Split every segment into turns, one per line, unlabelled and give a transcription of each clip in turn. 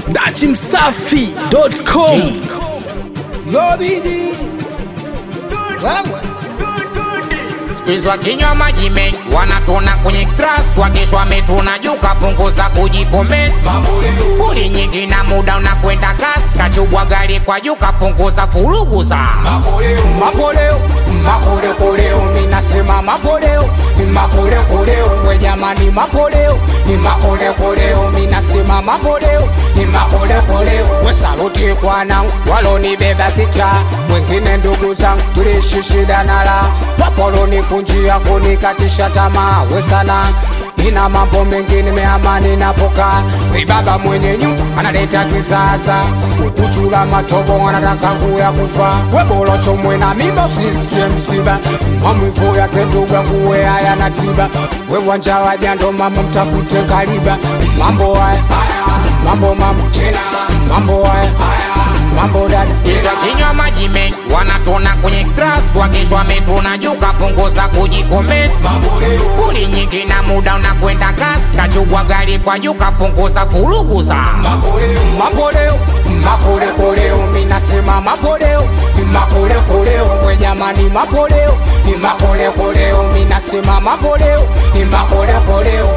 dachimsafi.com
Lobiji wewe
Squeeze wakinywa maji mengi wanatona kwenye grass, wakesho wametuna juu, kapunguza kujikomenti. Buli nyingi na muda unakwenda kasi, kachubwa gari kwa juu, kapunguza furugu za
mapoleo makolekoleo minasema mapoleo makolekoleo we jamani mapoleo makolekoleo minasema mapoleo makolekoleo we saluti kwanangu walonibeba kicha wengine ndugu zangu tuliishi shida nala wapoloni kunjia kunikatisha tamaa we sana ina mambo mengi nimeamani napoka ibaba mwenye nyumba analeta kisasa ukuchula matobo anataka kuya kufa webolocho mwena mimba usisikie msiba mamwivu yake nduga kuwe haya na tiba wewanja wajando mama mtafute kaliba mambo haya mambo mama mambo haya mambo dadi
Squeeze wakinywa maji mengi wanatona kwenye grass, wakesho wametuna juu, kapunguza kujikomenti. Buli nyingi na muda unakwenda kasi, kachubwa gari kwa juu, kapunguza furugu za
makoleo makolekoleo minasema mapoleo makolekoleo we jamani mapoleo makolekoleo minasema mapoleo makolekoleo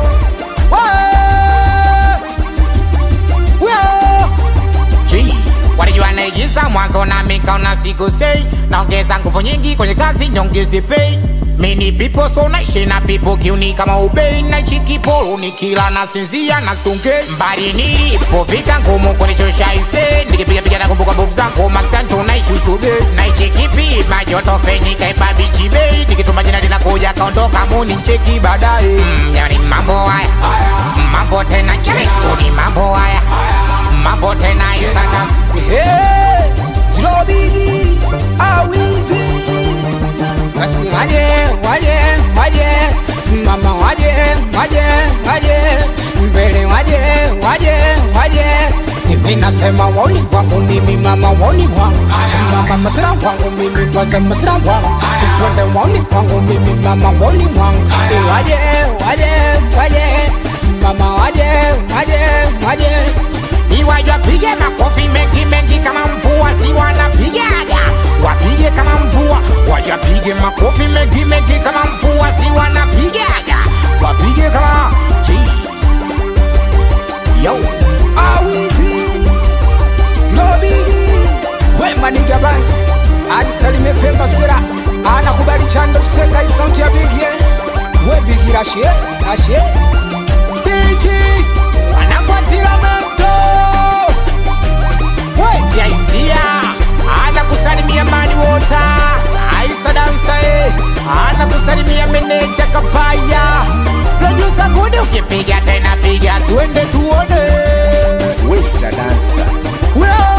G walijua naigiza mwanzo na mikaona siku sei naongeza nguvu nyingi kwenye kazi nyongezi pay mini pipo so naishi na pipo kiuni kama ubei naichi kiporo nikila nasinzia na sunge mbali nilipofika ngumu kunishusha ise nikipigapiga na kumbuka mbovu zangu maskani tunaishi usube naichi kipi majoto feni kaipa bichi bei nikituma jina linakuja kaondoka muni ncheki baadaye mm, yani mambo haya mambo tena chekuni mambo haya mambo tena isana
Hey, Jilobidi awizi basi waje waje waje mama waje waje waje mbele waje waje waje mimi nasema woni kwangu mimi mama woni wangu mama masira wangu mimi kwanza masira wangu twende woni kwangu mimi mama woni wangu waje waje waje mama waje waje waje
iwaja pige makofi mengi mengi kama mvua si wanapigaga wapige kama mvua wajapige makofi mengi mengi kama mvua si wanapigaga wapige kama G. yo
awizi lobigi wemaniga bans adisalime pemba sera anakubali chando chiteka isauti ya bigie webigira ashe ashe
Diji wanakwatila moto wetiaisia ana kusalimia mani wota aisa dansae ana kusalimia meneja kapaya produsa gudi ukipiga tena piga twende tuone
wesa dansa
Weo!